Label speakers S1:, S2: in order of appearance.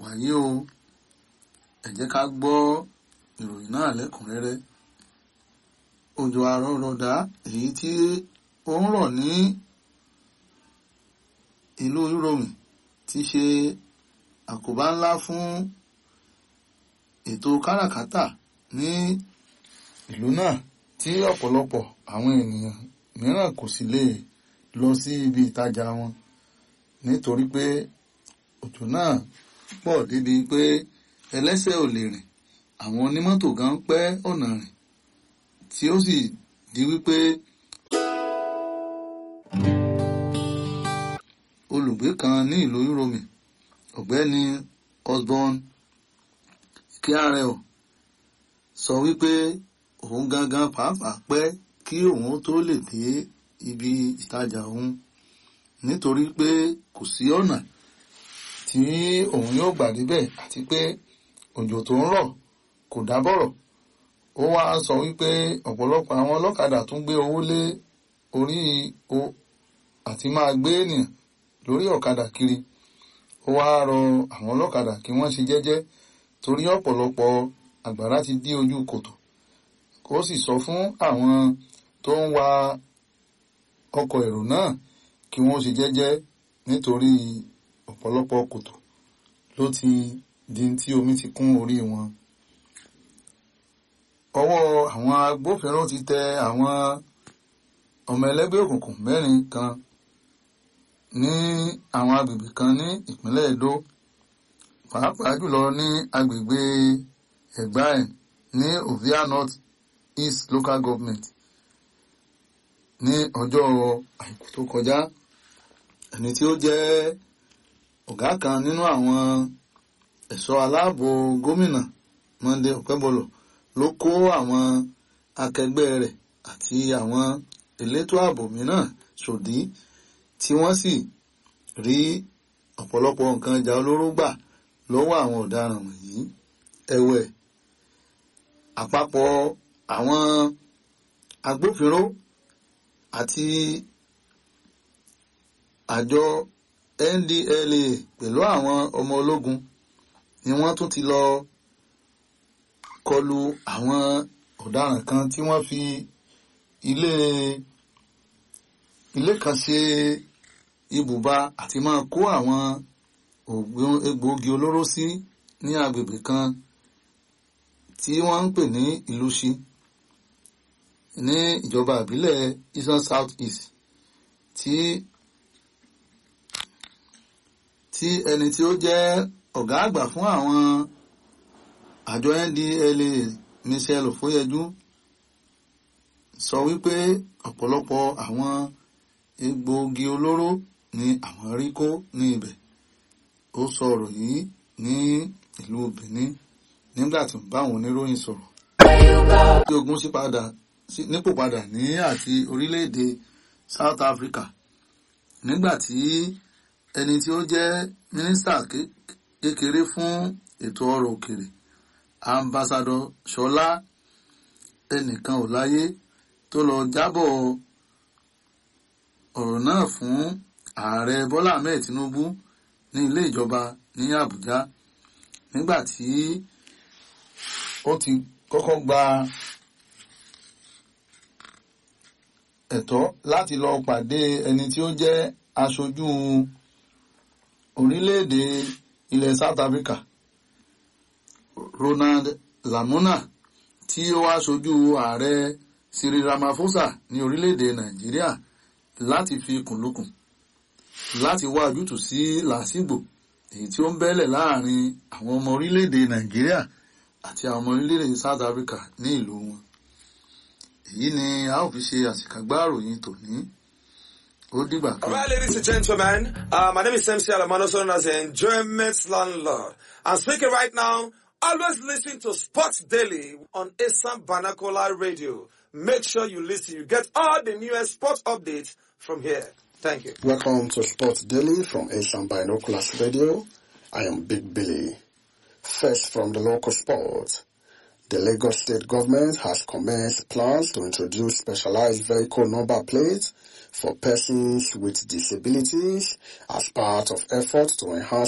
S1: wàyí o ẹ jẹ́ ká gbọ́ ìròyìn náà lẹ́kùnrẹ́rẹ́ òjò àrọ̀rọ̀dá èyí tí ó ń rọ̀ ní ìlú Ìròmì ti ṣe àkóbá ńlá fún ètò káràkátà ní ìlú náà tí ọ̀pọ̀lọpọ̀ àwọn ènìyàn mìíràn kò sì lè lọ sí ibi ìtajà wọn nítorí pé òjò náà pọ̀ débi pé ẹlẹ́sẹ̀ ò lè rìn àwọn onímọ́tò gan pẹ́ ọ̀nà rìn tí ó sì di wípé olùgbé kan ní ìlú Ìròmì ọ̀gbẹ́ni Osborn Kyarel sọ wípé òun gangan pàápàá pẹ́ kí òun tó lè dé ibi ìtajà òun nítorí pé kò sí ọ̀nà tí òun yóò gbà débẹ̀ àti pé òjò tó ń rọ̀ kò dábọ̀rọ̀ ó wá sọ wípé ọ̀pọ̀lọpọ̀ àwọn ọlọ́kadà tún gbé owó lé orí o àti máa gbé ènìyàn lórí ọ̀kadà kiri ó wá rọ àwọn ọlọ́kadà kí wọ́n ṣe jẹ́jẹ́ torí ọ̀pọ̀lọpọ̀ àgbàrá ti dí ojú kòtò ó sì sọ fún àwọn tó ń wa ọkọ̀ èrò náà kí wọ́n ṣe jẹ́jẹ́ nítorí ọ̀pọ̀lọpọ̀ kòtò ló ti di tí omi ti kún orí wọn. ọwọ́ àwọn agbófinró ti tẹ àwọn ọmọ ẹlẹ́gbẹ́ òkùnkùn mẹ́rin kan ní àwọn agbègbè kan ní ìpínlẹ̀ Edo pàápàá jùlọ ní agbègbè Ẹ̀gbáẹ̀ ní Ovia North East Local Government ní ọjọ́ àìkú tó kọjá ẹni tí ó jẹ́ ọ̀gá kan nínú àwọn ẹ̀ṣọ́ aláàbò gómìnà Monday Okebolo ló kó àwọn akẹgbẹ́ rẹ̀ àti àwọn elétò ààbò mìíràn ṣòdí tí wọ́n sì rí ọ̀pọ̀lọpọ̀ nǹkan ìjà olóró gbà lọ́wọ́ àwọn ọ̀daràn wọ̀nyí ẹ̀wẹ̀ àpapọ̀ àwọn agbófinró àti àjọ NDLA pẹ̀lú àwọn ọmọ ológun ni wọ́n tún ti lọ kọlu àwọn ọ̀daràn kan tí wọ́n fi ilé ilé kan ṣe ibùba àti máa kó àwọn egbòogi olóró sí ní agbègbè kan tí wọ́n ń pè ní Ìlúṣi ní ìjọba ìbílẹ̀ Eastern South East tí tí ẹni tí ó jẹ́ ọ̀gá àgbà fún àwọn àjọ NDLA Michelle Ofoyeju sọ wípé ọ̀pọ̀lọpọ̀ àwọn egbòogi olóró ni àwọn rí kó ní ibẹ̀ ó sọ ọ̀rọ̀ yìí ní ìlú Benin nígbà tí ń bá àwọn oníròyìn sọ̀rọ̀ tí ogun sí padà nípò padà ní àti orílẹ̀-èdè South Africa nígbà tí ẹni tí ó jẹ́ mínísítà kékeré fún ètò ọrọ̀ òkèrè ambassadọ Ṣọlá ẹnìkan ò láyé tó lọ jábọ̀ ọ̀rọ̀ náà fún ààrẹ Bọ́lá Ahmed Tinubu ní ilé ìjọba ní Àbújá nígbà tí ó ti kọ́kọ́ gba ẹ̀tọ́ láti lọ pàdé ẹni tí ó jẹ́ aṣojú orílẹ̀-èdè ilẹ̀ South Africa Ronald Lamuna tí ó wá ṣojú ààrẹ Cyril Ramaphosa ní orílẹ̀-èdè Nàìjíríà láti fi kùnlùkùn láti wá ojútùú sí làásìgbò èyí tí ó ń bẹ́lẹ̀ láàrin àwọn ọmọ orílẹ̀-èdè Nàìjíríà àti àwọn ọmọ orílẹ̀-èdè South Africa ní ìlú wọn èyí ni a ó fi ṣe àṣìkàgbá ìròyìn tòní ó dìgbà kan.
S2: All right, ladies and gentlemen, uh, my name is MC Alamano, known as the Enjoyment Landlord. I'm speaking right now. Always listen to Sports Daily on Assam Banakola Radio. Make sure you listen. You get all the newest sports updates from here. Thank you.
S3: Welcome to Sports Daily from Asian Binoculars Radio. I am Big Billy. First from the local sports. The Lagos state government has commenced plans to introduce specialized vehicle number plates for persons with disabilities as part of efforts to enhance